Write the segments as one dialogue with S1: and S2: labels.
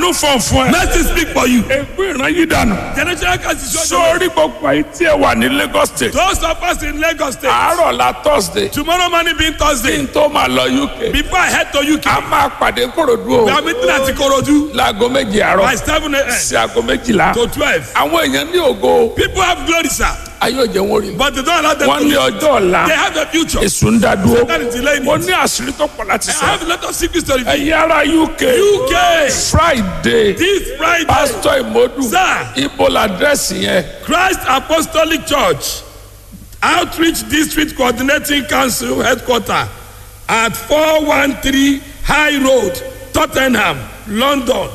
S1: àánú fọ̀n fún ẹ.
S2: Mercy speak for you.
S1: ègbé ìran yìí dànù.
S2: Generational curse is your
S1: sórí gbogbo àyè tí ẹ wà ní Lagos state.
S2: Those of us in Lagos State.
S1: àárọ̀ la Thursday.
S2: Tomorrow morning being
S1: kí
S2: Thursday.
S1: n tó máa lọ UK.
S2: Before I head to UK.
S1: a máa pàdé Kòròdú
S2: We
S1: o.
S2: are meeting at Ikorodu
S1: láago méje
S2: by
S1: àárọ̀
S2: seven a.m.
S1: sí aago méjìlá.
S2: to twelve.
S1: àwọn èèyàn ní ògo
S2: People have glory, sir,
S1: ayé òjò wọn rí.
S2: but they don't allow them
S1: wọ́n
S2: to
S1: ní
S2: live.
S1: ọjọ́ ọ̀la
S2: They have a future.
S1: èsù ń dá dúró.
S2: That is delaying
S1: mo
S2: it.
S1: ní àṣírí tó pọ̀ láti
S2: I
S1: sọ.
S2: have a lot of secrets to reveal.
S1: ẹ̀yin ará UK
S2: UK
S1: Friday
S2: this Friday.
S1: pásítọ̀ ìmọ̀dù
S2: Sir.
S1: ibo làdírẹ́sì yẹn.
S2: Christ Apostolic Church Outreach District Coordinating Council Headquarter at 413 High Road, Tottenham, London,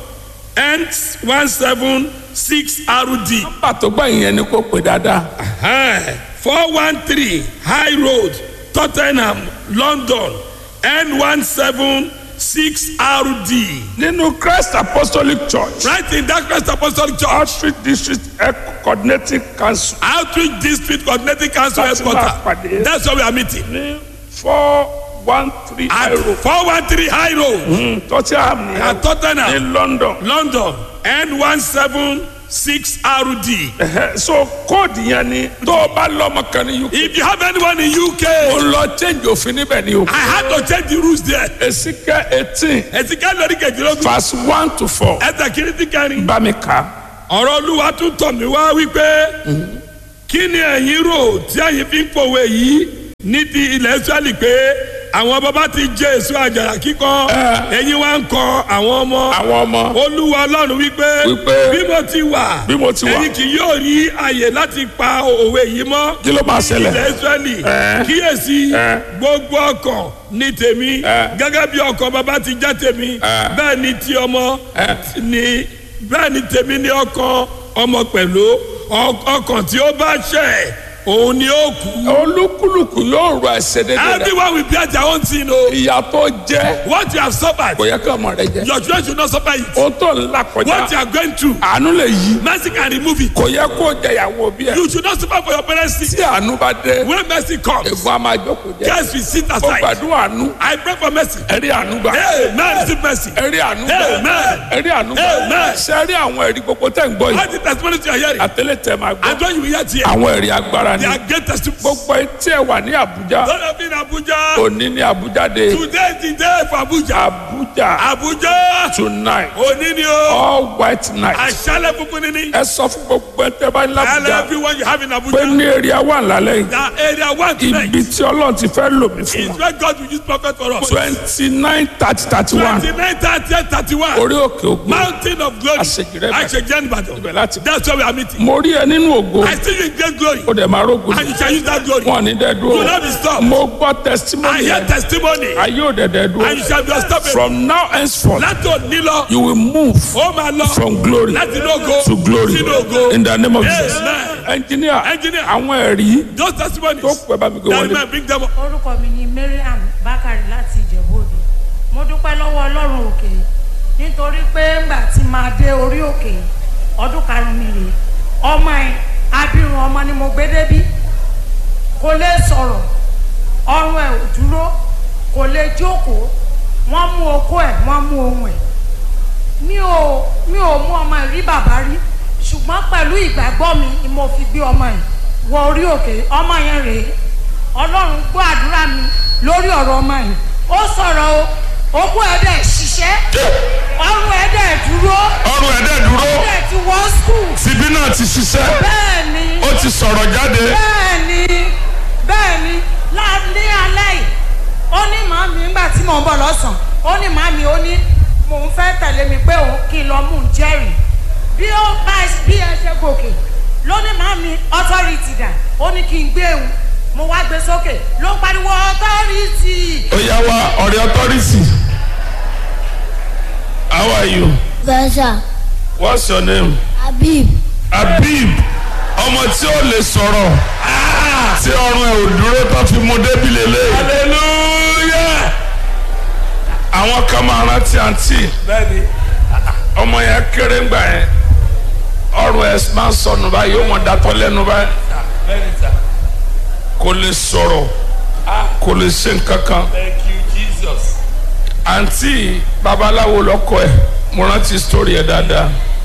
S2: N176RD.
S1: pàtó gbẹ̀yìn yẹn ni kò pè dáadáa.
S2: Hey, 413 High Road, Tottenham, London, N176RD.
S1: nínú Christ Apostolic Church
S2: Right in that Christ Apostolic Church,
S1: Outreach District Coordinating Council
S2: Outreach District Coordinating Council
S1: That's my
S2: Headquarter.
S1: pàdé.
S2: That's where we are meeting.
S1: ní four one three
S2: At
S1: euro
S2: 413 High Road,
S1: Tottenham ní
S2: at Tottenham,
S1: ní London.
S2: London, N176RD.
S1: Ẹhẹ́, so kóòdù yẹn ni tó o bá lọ́mọ kan ní UK.
S2: If you have anyone in UK,
S1: o lọ change òfin níbẹ̀ ni o.
S2: I had to change the rules there.
S1: Èsìkẹ́ eighteen
S2: Ẹ̀sìnká lórí kejìlélógún.
S1: verse one to four
S2: Ẹ̀sẹ̀ kìíní ti kẹrin.
S1: bá mi kà á.
S2: Ọ̀rọ̀ Olúwa tún tọ̀ mí wá wípé kí ni ẹ̀yin rò tí ẹ̀yin fi ń pòwe yìí ní ti ilẹ̀ Ísírẹ́lì pé àwọn bàbá ti jẹ èso àjàrà kíkọ ẹ̀yin wá ń kọ àwọn ọmọ.
S1: àwọn ọmọ
S2: Olúwa Ọlọ́run wípé
S1: Wípé
S2: bí mo ti wà
S1: bí mo ti wà.
S2: ẹ̀yin kì yóò rí àyè láti pa òwe yìí mọ́.
S1: kí ló máa ṣẹlẹ̀.
S2: ilẹ̀ Ísírẹ́lì
S1: Ẹ.
S2: kíyèsí
S1: Ẹ.
S2: gbogbo ọkàn ní tèmi
S1: Ẹ.
S2: gẹ́gẹ́ bí ọkàn bàbá ti jẹ́ tèmi
S1: Ẹ.
S2: bẹ́ẹ̀ ni ti ọmọ
S1: Ẹ.
S2: ni bẹ́ẹ̀ ni tèmi ní ọkàn ọmọ pẹ̀lú Ọ- ọkàn tí ó bá ṣẹ̀ òun ni ó kú.
S1: olúkúlùkù yóò rọ ẹsẹ̀ dédé rẹ̀.
S2: everyone will bear their own sin o.
S1: ìyà tó jẹ́
S2: what you have suffered
S1: kò yẹ kí ọmọ rẹ jẹ.
S2: your children should not suffer it.
S1: o tó ń là
S2: what you
S1: kọjá
S2: are going through
S1: àánú lè yí.
S2: mercy can remove it.
S1: kò yẹ kó jẹyàwó bí ẹ.
S2: you should not suffer for your parents sin.
S1: tí àánú bá dé
S2: when mercy comes
S1: ègbón a máa jókòó jẹ.
S2: guys will sit
S1: ó
S2: aside.
S1: gbàdúrà àánú.
S2: I pray for mercy.
S1: ẹ̀rí àánú gbà.
S2: Amen. Receive mercy.
S1: ẹ̀rí àánú gbà.
S2: Amen.
S1: ẹ̀rí àánú gbà.
S2: Amen.
S1: ṣe rí àwọn ẹ̀rí gbogbo tẹ̀ ń gbọ́ yìí.
S2: What the testimony you are hearing?
S1: àtẹlẹ tẹ máa gbọ́.
S2: And when you hear here,
S1: àwọn ẹ̀rí agbára ni.
S2: they are great testimonies.
S1: gbogbo etí ẹ̀ wà ní Àbújá.
S2: Lord of in Abuja.
S1: òní ní Àbújá dé.
S2: Today is the day for Abuja.
S1: Àbújá
S2: Abuja.
S1: tonight
S2: Òní ni o.
S1: all white night.
S2: Àṣálẹ̀ funfun ni ni.
S1: ẹ sọ fún gbogbo ẹ tẹ bá ní
S2: Tell
S1: Àbújá
S2: everyone you have in
S1: pé
S2: Abuja.
S1: ní èrè àwọn àlálẹ́ yìí.
S2: That area one tonight
S1: ibi tí Ọlọ́run ti fẹ́ lò mí fún
S2: is
S1: wọn.
S2: where God will use prophet for us.
S1: twenty nine thirty thirty one
S2: Twenty-nine, thirty, thirty-one.
S1: orí òkè ògùn
S2: Mountain of glory.
S1: Àṣejìrẹ́ Ìbàdàn.
S2: Àṣejìrẹ́ Ìbàdàn.
S1: ibẹ̀ láti.
S2: That's where we are meeting.
S1: mo rí ẹ nínú ògo
S2: I see you in great glory.
S1: ó dẹ̀ máa rógun
S2: And you shall use that glory.
S1: wọn ní dẹ́
S2: You will
S1: dúró
S2: not be stopped.
S1: mo gbọ́
S2: I
S1: testimony
S2: hear
S1: yẹn
S2: testimony.
S1: ayé ò dẹ̀ dẹ́
S2: And you
S1: dúró
S2: shall be unstoppable.
S1: from now henceforth
S2: Láti òní lọ.
S1: you will move
S2: Ó máa lọ.
S1: from glory
S2: Láti inú ògo.
S1: to glory
S2: Sínú ògo.
S1: in the name of Jesus
S2: Amen.
S1: engineer
S2: Engineer.
S1: àwọn ẹ̀rí
S2: Those testimonies.
S1: tó pẹ́ bá mi gbé
S2: That
S1: wọlé
S2: man bring them up.
S3: orúkọ mi ni mariam bakari láti ìjẹ̀bú-òde mo dúpẹ́ lọ́wọ́ ọlọ́run òkè nítorí pé ńgbà tí máa dé orí òkè ọdún karùn-ún mi rèé ọmọ ẹ̀ abirùn ọmọ ni mo gbé débí kò lè sọ̀rọ̀ ọrùn ẹ̀ ò dúró kò lè jókòó wọ́n mú okó ẹ̀ wọ́n mú ohun ẹ̀ mi ò mi ò mú ọmọ ẹ̀ rí bàbá rí ṣùgbọ́n pẹ̀lú ìgbàgbọ́ mi ni mo fi gbé ọmọ ẹ̀ wọ orí òkè ọmọ yẹn rèé ọlọ́run gbọ́ àdúrà mi lórí ọ̀rọ̀ ọmọ yìí ó sọ̀rọ̀ o okú ẹ̀ dẹ̀ ṣiṣẹ́ ọrùn ẹ̀ dẹ̀ dúró
S1: ọrùn ẹ̀dẹ̀ dúró
S3: ó dẹ̀ ti wọ́ skul
S1: tìbí náà ti ṣiṣẹ́
S3: bẹ́ẹ̀ ni
S1: ó ti sọ̀rọ̀ jáde
S3: bẹ́ẹ̀ ni bẹ́ẹ̀ ni lá- ní alẹ́ yìí ó ní màmí nígbà tí mò ń bọ̀ lọ́sàn-án ó ní màmí ó ní mò ń fẹ́ tẹ̀lé mi pé òun kí n lọ mú un jẹ́rìí bí ó bá bí ẹ ṣe gòkè ló ní màmí authority dà ó ní kí n gbé òun mo wá gbé sókè ló ń pariwo authority
S1: ó yá wa ọ̀rẹ́ authority how are you
S4: Gaza,
S1: what's your name
S4: Habib,
S1: Habib ọmọ tí ó lè sọ̀rọ̀ tí ọrùn ẹ̀ ò dúró tó fi mú débi lélẹ̀ hallelujah àwọn kan máa rántí àǹtí
S2: Bẹ́ẹ̀ni.
S1: ọmọ yẹn kéré ńgbà yẹn ọrùn ẹ̀ máa ń sọnù báyìí ó mọ̀ dátọ́ lẹ́nu báyìí
S2: Bẹ́ẹ̀ni sir.
S1: kò lè sọ̀rọ̀ kò lè ṣe nǹkan kan
S2: Thank you Jesus.
S1: àǹtí babaláwo lọ́kọ ẹ̀ mo rántí story ẹ dáadáa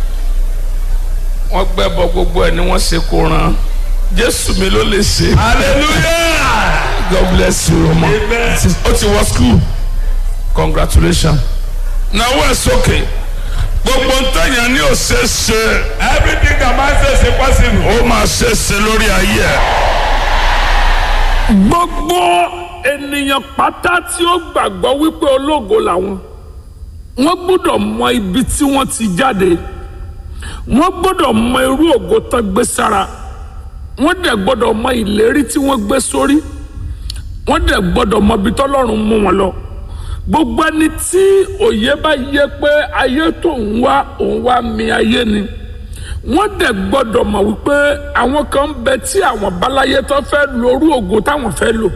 S1: wọ́n gbẹ́bọ gbogbo ẹ̀ ni wọ́n ṣe kó ran jésù mi ló lè ṣe
S2: hallelujah
S1: god bless you ọmọ
S2: amen
S1: ó ti wọ school congratulations náwó ẹ̀ sókè gbogbo ntẹ̀yàn ní òṣè ṣe
S2: everything that man says is possible.
S1: ó máa ṣe ṣe lórí ayé ẹ̀.
S4: gbogbo ènìyàn pátá tí ó gbàgbọ́ wípé ológo làwọn wọ́n gbọ́dọ̀ mọ ibi tí wọ́n ti jáde wọ́n gbọ́dọ̀ mọ irú ògo tán gbé sára wọ́n dẹ̀ gbọ́dọ̀ mọ ìlérí tí wọ́n gbé sórí wọ́n dẹ̀ gbọ́dọ̀ mọ ibi tọ́lọ́run mú wọn lọ gbogbo ẹni tí òye bá yẹ pé ayé tó ń wá òun wá mi ayé ni wọ́n dẹ̀ gbọ́dọ̀ mọ̀ wípé àwọn kan ń bẹ tí àwọn báláyé tó fẹ́ lo orú ògo táwọn fẹ́ lò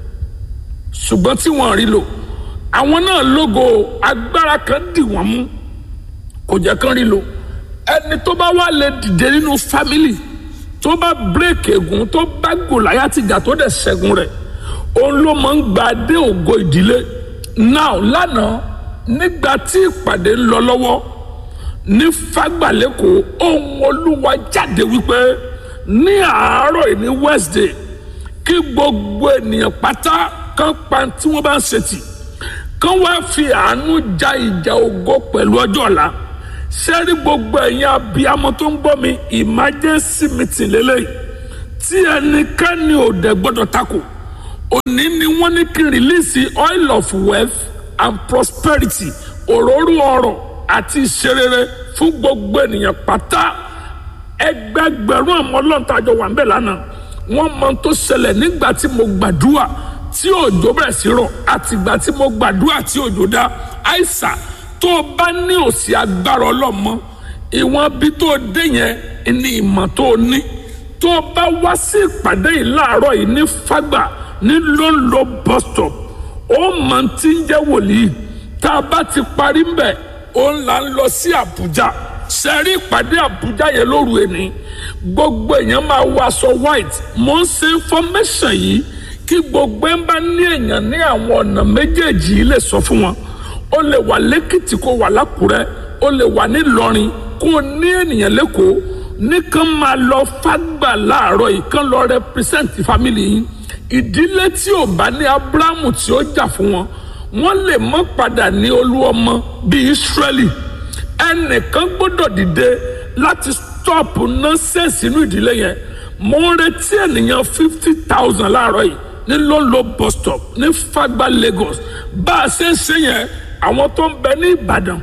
S4: ṣùgbọ́n tí wọ́n rí lò àwọn náà lógo agbára kan dì wọ́n mú kò jẹ́ kán rí lò ẹni tó bá wà lè dìde nínú fámìlì tó bá bírèkì ègún tó bá gòláyà tìjà tó dẹ̀ ṣẹ́gun rẹ̀ òun ló máa ń gba dé ògo ìdílé now lánàá nígbà tí ìpàdé ń lọ lọ́wọ́ ní fagbalẹ́kọ̀ ohun olúwa jáde wípé ní àárọ̀ yìí ní wednesday kí gbogbo ènìyàn pátá kan pa tí wọ́n bá ń ṣe tì kán wá fi àánú ja ìjà ògo pẹ̀lú ọjọ́ ọ̀la sẹ́rí gbogbo ẹ̀yin abiyamọ tó ń gbọ́ mi emergency meeting lélẹ́yìí tí ẹnikẹ́ni ò dẹ̀ gbọ́dọ̀ takò òní ni wọ́n ní kí n release oil of wealth and prosperity òróró ọrọ̀ àti ìṣerere fún gbogbo ènìyàn pátá ẹgbẹgbẹ̀rún àwọn ọlọ́ntàjọ wà ń bẹ̀ lánàá wọ́n mọ tó ṣẹlẹ̀ nígbà tí mo gbàdúrà tí òjò bẹ̀rẹ̀ sí rọ̀ àtìgbà tí mo gbàdúrà tí òjò dá àìsà tó o bá ní òsì agbára ọlọ́mọ ìwọ̀n bí tó o dé yẹn ní ìmọ̀ tó o ní tó o bá wá sí ìpàdé yìí láàárọ̀ yìí ní fágbà ní lóńlò bus stop ó mọ̀ tí ń jẹ́ wòlíì tá a bá ti parí ń bẹ̀ ó ń là ń lọ sí àbújá sẹ́rí ìpàdé àbújá yẹn lóru ẹni gbogbo èèyàn máa wọ aṣọ white mo ń ṣe information yìí kí gbogbo ẹ̀ ń bá ní èèyàn ní àwọn ọ̀nà méjèèjì yìí lè sọ fún wọn ó lè wà lẹ́kìtì kó wà lákùrẹ́ ó lè wà nílọrin kó ní ènìyàn lẹ́kọ̀ọ́ nìkan máa lọ fágbà láàárọ̀ yìí kán lọ represent family yìí ìdílé tí ò bá ní abrahamu tí ó jà fún wọn wọn lè mọ padà ní olú ọmọ bíi israeli ẹnìkan gbọ́dọ̀ dìde láti stop nonsense inú ìdílé yẹn mo ń retí ènìyàn fifty thousand láàárọ̀ yìí ní lolo bus stop ní fagba lagos bá a ṣe ń ṣe yẹn àwọn tó ń bẹ ní ìbàdàn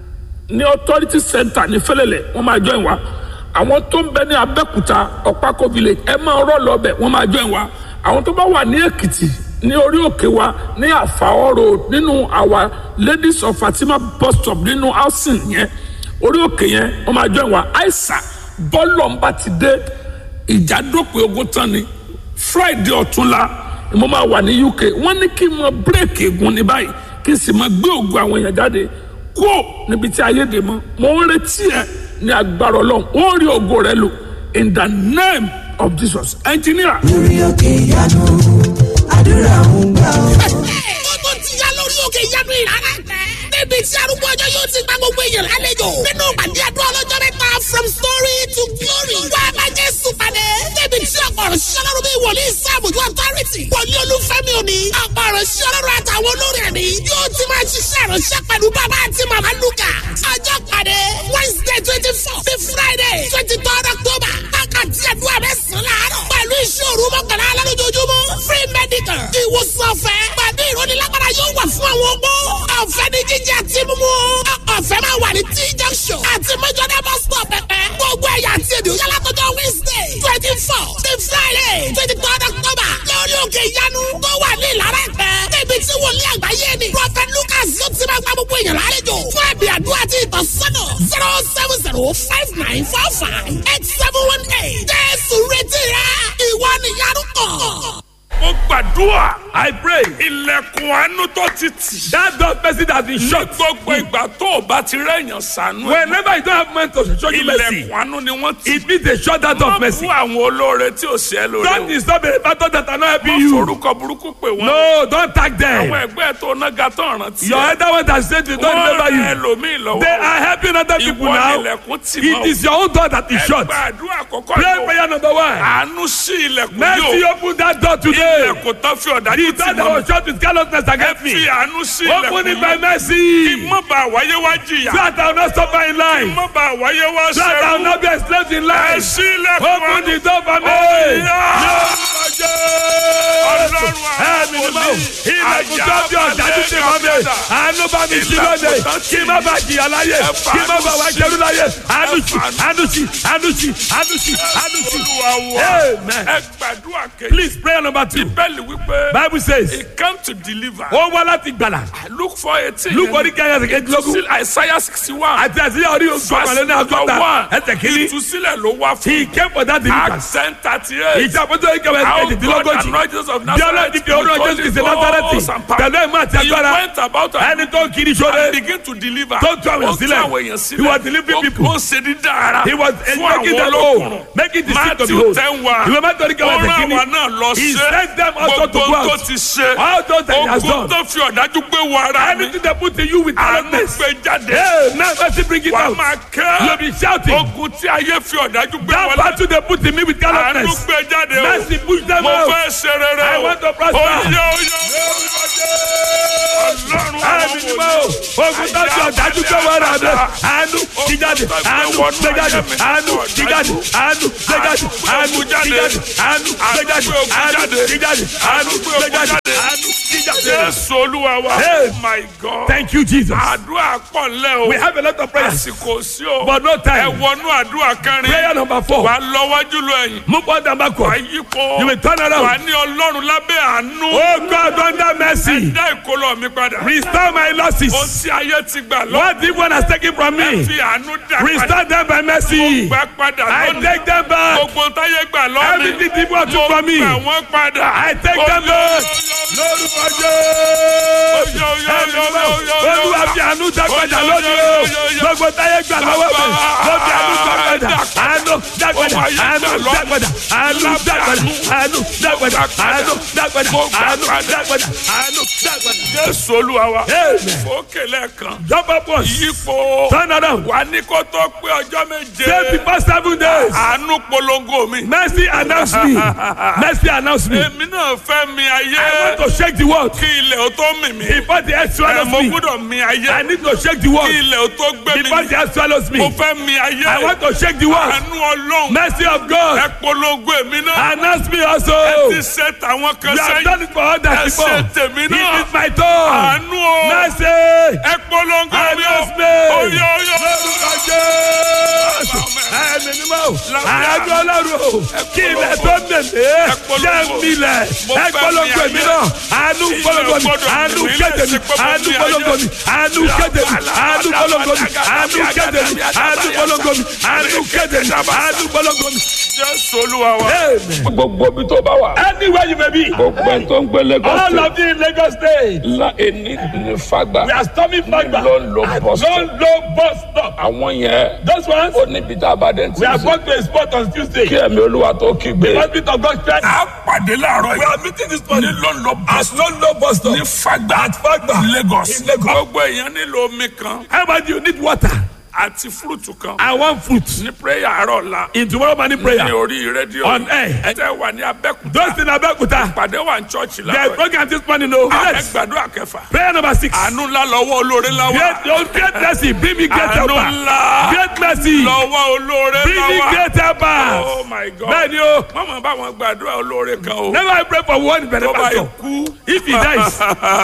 S4: ní authority center ní fẹlẹlẹ wọn máa join wa àwọn tó ń bẹ ní abẹ́òkúta ọ̀pákó village ẹ máa rọ́ lọ bẹ̀ wọ́n máa join wa àwọn tó bá wà ní èkìtì ní orí òkè wa ní àfàọ́ road nínú àwa ladies of fatima bus stop nínú housing yẹn orí òkè yẹn wọ́n máa join wa aisa bọ́ọ̀lù ọ̀nba ti dé ìjà dópin ogun tán ni friday ọ̀túnla ni mo máa wà ní uk wọ́n ní kí n mọ bírèkì egun ní báyìí kí n sì máa gbé ògùn àwọn èèyàn jáde kó níbi tí ayé dè mọ́ mo ń retí ẹ ní agbára ọlọ́run ó rí ògo rẹ lò in the name of jesus engineer.
S5: lórí òkè ìyanu àdúrà ń gbà ó.
S6: Gbogbo ti ya lórí òkè ìyanu ìrara tẹ. Níbi tí arúgbó ọjọ́ yóò ti gba gbogbo èèyàn lálejò. Nínú ìpàdé àdúrà ọlọ́jọ́ mẹ́ta from story to glory. Wá a máa Jésù pàdé. Níbi tí ọ̀pọ̀ ọ̀rọ̀ ṣiṣẹ́ lọ́rùn bí wòlíì sáàbùjú authority. Wòlíì olúfẹ́mi òní. Ọ̀pọ̀ ọ̀rọ̀ ṣiṣẹ́ lọ́rùn àtàwọn olórí ẹ̀mí. Yóò ti máa ṣiṣẹ́ ìránṣẹ́ pẹ̀lú bàbá àti màmá Lúkà. Ọjọ́ pàdé Wednesday twenty four sí Friday twenty third October. Wákàtí àdúrà mẹ́sàn-án láàárọ̀. Pẹ̀lú iṣẹ́ òru mọ́kànlá lálójoojúmọ́. Free medical. Ìwòsàn ọ̀fẹ́. Pẹ̀lú ìrónilágbára yóò wà fún àwọn ọgbó. Ọ̀fẹ́ ní jíjẹ àti mímú. Ọ̀fẹ́ máa wà ní T junction. Àti Mọ́jọ́dá bus stop pẹ̀pẹ́. Gbogbo ẹ̀yà àti èdè òyà látọjọ́ Wednesday twenty four sí Friday twenty third October. Lórí òkè ìyanu tó wà ní Ìlara Ẹ̀pẹ́. Níbi tí wòlíì àgbáyé ni. Prophet Lucas yóò ti máa gba gbogbo èèyàn lálejò. Fún ẹ̀bì àdúrà àti ìtọ́sọ́nà zero seven zero five nine four five eight seven one eight. Jésù retí rẹ̀. Ìwọ nìyanu kàn.
S4: mo gbàdúrà
S2: I pray
S4: ilẹ̀kùn àánú tó ti tì.
S2: that door person that been
S4: ní
S2: shut.
S4: gbogbo ìgbà tó o bá ti rẹ̀yàn sànú. ẹ̀,
S2: Whenever you don't have man to show you mercy,
S4: ilẹ̀kùn àánú ni wọ́n ti.
S2: it means they shut that door of mercy.
S4: fún àwọn olóore tí ò ṣe é lóore.
S2: Don't disturb the battle that are not helping
S4: wọ́n
S2: you.
S4: forúkọ burúkú pè wọ́n.
S2: No, don't tag
S4: àwọn
S2: them.
S4: ẹgbẹ́ tó nága tó rántí.
S2: Your elder one that said they don't
S4: wọ́n
S2: remember
S4: rẹ
S2: you.
S4: ẹlòmíì lọ́wọ́.
S2: They are helping other people
S4: ìwọ
S2: now.
S4: ilẹ̀kùn tì
S2: It
S4: mọ́.
S2: is your own door that is shut.
S4: ẹgbẹ́ àdúrà àkọ́kọ́
S2: Pray
S4: yóò.
S2: prayer number one.
S4: àánú sí ilẹ̀kùn
S2: Mercy
S4: yóò.
S2: open that door today.
S4: ilẹ̀kùn tó fi ọ̀dájú
S2: The
S4: tì
S2: door that
S4: mọ́.
S2: was shut with carelessness against
S4: fi
S2: me.
S4: àánú sí
S2: Open
S4: ilẹ̀kùn
S2: it by
S4: yóò.
S2: mercy.
S4: mọ́ bá wáyé wá jìyà.
S2: So that I will not suffer in life.
S4: mọ́ bá wáyé wá
S2: So that I will
S4: sẹ́rù.
S2: not be enslaved in
S4: ẹ
S2: life.
S4: sí ilẹ̀kùn
S2: Open
S4: àánú.
S2: the door for me.
S4: Ọlọ́run
S2: Ẹ̀mí ni mo ilẹ̀kùn tó bí ọ̀dájú ti mọ́ mi. Àánú bá mi sí lóde. Kí má bàa jìyà láyé. Kí má bàa wá jẹ́rú láyé. Àánú sí, àánú sí, àánú sí, àánú sí, àánú sí.
S4: Olúwa wa.
S2: Amen.
S4: ẹ gbàdúrà kejì.
S2: Please prayer number two.
S4: bẹ́ẹ̀ni wípé.
S2: Bible says,
S4: he came to deliver.
S2: ó wá láti gbàlà.
S4: look for eighteen.
S2: Luke orí kẹ́yìn ẹsẹ̀ kejìlélógún.
S4: still Isaiah sixty one.
S2: Àti àti orí ògbọ̀nmọ̀lẹ́ ní àgọ́ta. Ẹsẹ̀ kìíní.
S4: ìtúsílẹ̀ ló wá fún.
S2: He came for that deliverance.
S4: accent thirty eight.
S2: Ìjàpọ̀tò ìkẹwẹ́ ẹsẹ̀
S4: How God
S2: kejìdínlógójì.
S4: anointed of
S2: Bí ọlọ́run
S4: Nazareth.
S2: ti fi orúkọ Jésù Kristi Násárẹ́tì. Pẹ̀lú ìmọ̀ àti
S4: He
S2: agbára.
S4: went about and
S2: Ẹni tó ń kiri sóde.
S4: and begin to deliver.
S2: Tó tú àwọn èèyàn
S4: Ó tú
S2: sílẹ̀.
S4: àwọn èèyàn sílẹ̀.
S2: He was delivering
S4: Ó-
S2: people.
S4: Ó ń ṣe dídá ara.
S2: He was
S4: fún
S2: making
S4: àwọn
S2: them
S4: olókùnrin.
S2: whole, making the sick to be
S4: Matthew
S2: whole.
S4: ten wa.
S2: Ìwé mẹ́tọ́ ní kẹwàá
S4: Ó
S2: ẹsẹ̀
S4: rán
S2: kìíní.
S4: àwa náà lọ
S2: He
S4: ṣe.
S2: sent them also to go
S4: Gbogbo tó
S2: out.
S4: ti ṣe.
S2: All those that he has
S4: Ogun
S2: done.
S4: tó fi ọ̀dájú gbé wọ ara mi.
S2: Anything they put in you with
S4: Àánú
S2: callousness.
S4: gbé jáde.
S2: Hey, now mercy bring it
S4: Wà á
S2: out.
S4: máa
S2: You
S4: kẹ́.
S2: be shouting.
S4: Ogun tí ayé fi ọ̀dájú gbé
S2: That
S4: wọlé.
S2: battle they put in me with
S4: Àánú
S2: callousness.
S4: gbé jáde o.
S2: Mercy push them
S4: Mo
S2: out.
S4: fẹ́ ṣe rere
S2: I
S4: o.
S2: want to prosper.
S4: Oyè oyè. Ọlọ́run
S2: Ẹ̀mí ni mo. Ogun tó fi ọ̀dájú gbé wọ́n rà mí. Àánú ti jáde. Àánú gbé jáde. Àánú ti jáde. Àánú gbé jáde. Àánú ti jáde. Àánú gbé jáde. Àánú ti jáde. Àánú gbé jáde. Àánú ti jáde.
S4: Jésù Olúwa wa.
S2: Hey.
S4: Oh my God.
S2: Thank you, Jesus.
S4: Àdúrà pọ̀ ńlẹ̀ o.
S2: We have a lot of prayers,
S4: Àsìkò sí o.
S2: but no
S4: Ẹ
S2: time.
S4: wọnú àdúrà kẹrin.
S2: Prayer number four.
S4: Wà á lọ wájú lọ ẹ̀yìn.
S2: Move on and
S4: Wà á
S2: backward.
S4: yípo.
S2: You will turn
S4: Wà á
S2: around.
S4: ní Ọlọ́run lábẹ́ àánú.
S2: Oh God, under mercy,
S4: Dá ìkólọ mi padà.
S2: restore my
S4: Ohun
S2: losses.
S4: tí ayé ti gbà lọ.
S2: What evil has taken from me,
S4: Fi àánú dá padà.
S2: restore them by mercy.
S4: Gbà padà
S2: I
S4: lónìí.
S2: take them back.
S4: Gbogbo táyé gbà lọ́ni.
S2: Everything evil has
S4: Mo
S2: took from me,
S4: gbà wọ́n padà.
S2: I take them back. Lórúkọ Jésù. Olúwa fi àánú dá padà lónìí o. Gbogbo táyé gbà lọ́wọ́ mi. Mo fi àánú dá padà. Àánú dá padà. Àánú dá padà. Àánú dá padà. Àánú dá padà. Àánú dá padà. Àánú dá padà. Àánú dá padà.
S4: Jésù Olúwa wa.
S2: Amen.
S4: Fòkè lẹ́ẹ̀kan.
S2: Jump up once.
S4: Yípo.
S2: Turn around.
S4: Wà ní kó tó pé ọjọ́ méje.
S2: Say before seven days.
S4: Àánú polongo mi.
S2: Mercy announce me. Mercy announce me.
S4: Èmi náà fẹ́ mi
S2: I
S4: ayé.
S2: want to shake the world.
S4: Kí ilẹ̀ ó tó mì mí.
S2: Before the earth
S4: Ẹ
S2: swallows
S4: mo
S2: me.
S4: gbúdọ̀ mi ayé.
S2: I need to shake the
S4: Kí
S2: world.
S4: ilẹ̀ ó tó gbé mi.
S2: Before the earth swallows
S4: Mo
S2: me.
S4: fẹ́ mi ayé.
S2: I want to shake the world.
S4: Àánú Ọlọ́run.
S2: Mercy of
S4: Ẹ
S2: God.
S4: polongo èmi náà.
S2: Announce me
S4: Ẹ
S2: also.
S4: ti ṣe tàwọn kan
S2: You have
S4: sẹ́yìn.
S2: done it for others
S4: Ẹ
S2: before.
S4: ṣe tèmi
S2: It
S4: náà.
S2: is my turn.
S4: Àánú o.
S2: Mercy.
S4: Ẹ polongo mi o.
S2: Announce me.
S4: Oyè oyè.
S2: Lórúkọ Jésù. Ẹ̀mí ni mo. Àájọ ọlọ́run o. Kí ilẹ̀ tó mèmé. Jẹ́ milẹ̀. Ẹ polongo èmi náà. Àánú polongo mi. Àánú kéde mi. Àánú polongo mi. Àánú kéde mi. Àánú polongo mi. Àánú kéde mi. Àánú polongo mi. Àánú kéde mi. Àánú polongo mi.
S4: Jésù Olúwa wa.
S2: Amen.
S1: gbogbo ibi tó bá wà.
S2: Anywhere you may be.
S1: gbogbo ẹni tó ń gbé Lagos
S2: All
S1: State.
S2: of you in Lagos State.
S1: la ení ní fagbá.
S2: We are storming Fagba.
S1: ló ń lo bus stop.
S2: Don't low bus stop.
S1: àwọn yẹn.
S2: Those ones.
S1: ó níbi tá a bá dé ti
S2: We are
S1: sè.
S2: going to a spot on Tuesday.
S1: kí ẹ̀mí olúwa tó kígbe.
S2: Hospital of God Christ.
S4: A pàdé láàárọ̀ yìí.
S2: We are meeting this morning.
S4: Ní London bus
S2: At London bus stop.
S4: ní Fagba.
S2: At Fagba.
S4: Lagos.
S2: In Lagos.
S4: Gbogbo èèyàn nílò omi kan
S2: How about you need water?
S4: àti fúrúùtù kan.
S2: I want fruit.
S4: Ní prayer àárọ̀ la.
S2: In tomorrow morning
S4: Ní
S2: prayer.
S4: orí rédíò.
S2: On air.
S4: Ẹ tẹ́ wà ní Abẹ́kúta.
S2: Those in Abeokuta.
S4: Pàdé wà ní chọ́ọ̀chì
S2: There is
S4: láàárọ̀ yìí.
S2: program this morning. No.
S4: Ẹ
S2: Yes.
S4: gbàdúrà kẹfà.
S2: Prayer number six.
S4: Àánú ńlá lọ́wọ́ olóore láwà.
S2: Great, oh, great mercy. Bring me great
S4: Àánú
S2: helper.
S4: ńlá
S2: Great mercy.
S4: lọ́wọ́ olóore
S2: Bring me
S4: láwà.
S2: great helper.
S4: Oh my God.
S2: Bẹ́ẹ̀ni o.
S4: Mọ̀mọ́ bá wọn gbàdúrà olóore kan o.
S2: Never I pray for one
S4: Tó bá yẹ
S2: benefactor.
S4: kú.
S2: If he dies.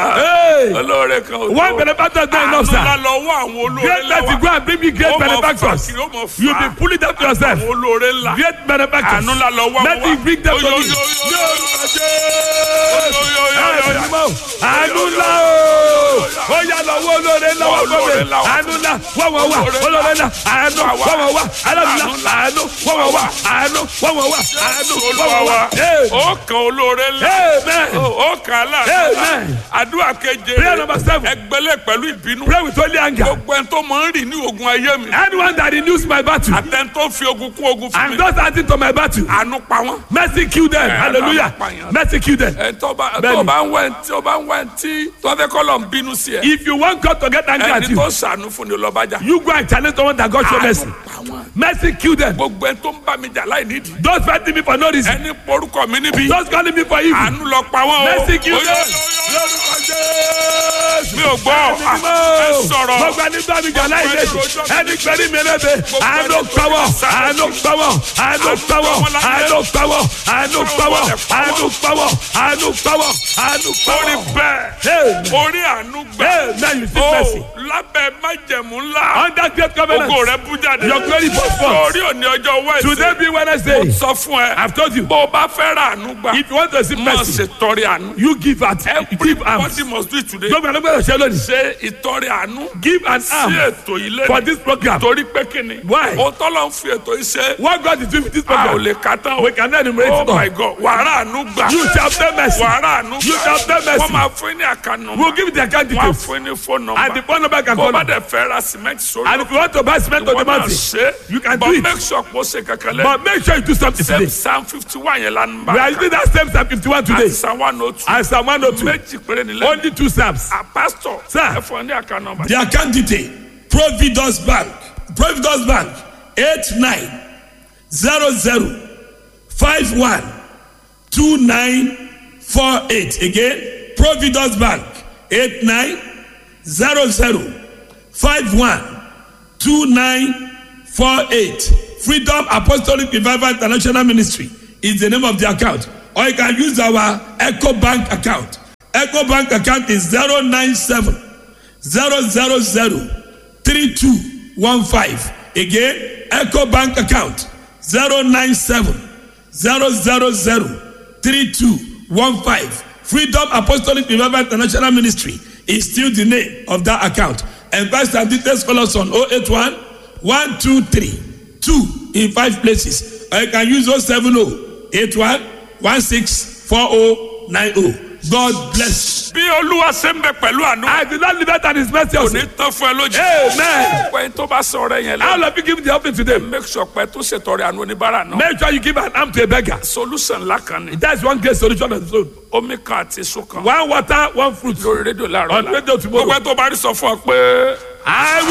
S2: Hey.
S4: Olóore kan o.
S2: One benefactor is not enough,
S4: Àánú ńlá
S2: sir.
S4: lọ́wọ́ àwọn olóore
S2: Great mercy. Go
S4: láwà.
S2: and bring me great
S4: Ó mọ̀ fà
S2: benefactors.
S4: kiri, ó mọ̀ fà.
S2: You be pulling them to yourself.
S4: Àwọn olóore ńlá.
S2: Great benefactors.
S4: Àánú ńlá lọ́wọ́
S2: Let me bring them to
S4: Oyo,
S2: me.
S4: oyo, oyo,
S2: Ní
S4: oyo,
S2: orúkọ Jésù.
S4: oyo, oyo, oyo, oyo.
S2: Àánú ńlá o. Ó yá lọ́wọ́ olóore lọ́wọ́ gbogbo olóore àánú ńlá wọ́n wọ́n wá olóore ńlá àánú wọ́n wọ́n wá aláàánú ńlá àánú wọ́n wọ́n wá àánú wọ́n wọ́n wá àánú wọ́n wọ́n wá. Hey.
S1: ó kan olóore ńlá
S2: Amen.
S1: ó kan aláàánú ńlá
S2: Amen.
S1: àdúrà keje
S2: Prayer number seven.
S1: ẹgbẹ́lẹ̀ pẹ̀lú ìbínú
S2: Pray with only anger.
S1: gbogbo ẹni tó máa ń rìn ní ogun ayé mi
S2: Anyone that renews my battle
S1: àtẹni tó fi ogun kún ogun fún
S2: and
S1: mi
S2: those adding to my battle,
S1: àánú pa wọ́n.
S2: mercy kill them.
S1: Eh,
S2: Hallelujah.
S1: àpàyàn.
S2: Mercy kill them.
S1: ẹ tó bá
S2: Bẹ́ẹ̀ni.
S1: tó bá ń wẹ̀ tí ó bá ń wẹ̀ tí tó fẹ́ kọ́ lọ ń bínú sí ẹ
S2: If you want God to get angry at
S1: ẹni
S2: you,
S1: tó sànú fún ni lọ́bàjá
S2: you go and challenge someone that God show mercy.
S1: àánú pa wọ́n.
S2: Mercy kill them.
S1: gbogbo ẹni tó ń bá mi jà láì nídìí
S2: Those fighting me for no reason.
S1: ẹni porúkọ mi níbi
S2: Those calling me for evil.
S1: àánú lọ pa wọ́n o.
S2: Mercy kill
S1: Oyo,
S2: them.
S1: oyo, oyo,
S2: Lórúkọ Jésù.
S1: mi ò gbọ́ ẹ sọ̀rọ̀
S2: Gbogbo ẹni bá mi jà láì lẹ́sìn. Ẹni pẹ̀lú mi lẹ́bẹ̀. Àánú pawọ́. Àánú pawọ́. Àánú pawọ́. Àánú pawọ́. Àánú pawọ́. Àánú pawọ́. Àánú pawọ́. Àánú
S1: orí
S2: pawọ́.
S1: bẹ́ẹ̀ orí àánú gbẹ
S2: Amen. You see
S1: o
S2: mercy.
S1: lábẹ́ májẹ̀mú ńlá
S2: Under great covenant.
S1: ògo rẹ bú jáde
S2: Your glory burst forth.
S1: orí òní ọjọ́
S2: Today
S1: wẹ́ẹ̀sì
S2: be Wednesday.
S1: sọ fún ẹ
S2: I've told you.
S1: bó o bá fẹ́ ra àánú gbà
S2: If you want to see
S1: mọ̀
S2: mercy,
S1: ṣe tọrẹ àánú
S2: you give at give arms.
S1: everybody must do it today
S2: Gbogbo ẹni gbọ́dọ̀ ṣe lónìí.
S1: ṣe ìtọrẹ àánú
S2: Give an
S1: sí
S2: arm
S1: ètò ilé
S2: for this program.
S1: torí pé kíni
S2: Why?
S1: o tọ́lọ̀ ń fi ètò yìí ṣe
S2: What God is doing with this
S1: a ò
S2: program,
S1: lè ka tán o
S2: we cannot enumerate
S1: oh
S2: it all.
S1: my god wàrà àánú gbà
S2: You shall obtain mercy.
S1: wàrà àánú
S2: You
S1: gbà
S2: shall obtain mercy.
S1: wọ́n máa fún yín ní àkànnù
S2: We'll give you the account
S1: wọ́n á
S2: details.
S1: fún yín ní fóònù
S2: And the
S1: nọ́mbà
S2: phone number can
S1: bó
S2: call.
S1: bá
S2: us.
S1: dẹ̀ fẹ́ ra cement sórí
S2: And if you want to buy cement on the
S1: wọ́n máa
S2: mountain,
S1: ṣe
S2: you can
S1: but
S2: do it.
S1: make sure kó ṣe kankan lẹ́
S2: But make sure you do something
S1: same
S2: today.
S1: psalm fifty one yẹn la ń bá
S2: We are using that same Psalm 51 today.
S1: àti psalm one oh two
S2: And Psalm 102.
S1: méjì péré nílẹ̀
S2: Only two Psalms.
S1: a pastor
S2: Sir.
S1: ẹ fún ọ ní àkànnù nọ́mbà
S2: The account detail Providence Bank Providence Bank eight nine zero zero five one two nine four eight again Providence Bank eight nine zero zero five one two nine four eight Freedom Apostolic Revival International Ministry is the name of the account or you can use our Echo Bank account Echo Bank account is zero nine seven zero zero zero three two one five again eco bank account zero nine seven zero zero zero three two one five freedom apostolic revival international ministry is still the name of that account and pastor details call us on oh eight one one two three two in five places or you can use oh seven oh eight one one six four oh nine oh god bless you.
S1: bí olúwa ṣe ń bẹ pẹ̀lú àánú
S2: I did not leave that and his mercy
S1: kò
S2: also.
S1: ní tán fún ẹ lójú
S2: Amen.
S1: pé tó bá sọ ọrẹ yẹn
S2: How
S1: lọ
S2: of you give the offering to them?
S1: make sure pé tó ṣètọrẹ àánú oníbàárà náà
S2: Make sure you give an arm to a beggar.
S1: solution ńlá kan ni
S2: That's one great solution on its own.
S1: omi kan àti èso kan
S2: One water, one fruit.
S1: lórí rédíò láàárọ̀
S2: On
S1: la
S2: radio tomorrow.
S1: gbogbo ẹ tó bá rí sọ fún ọ pé.
S2: I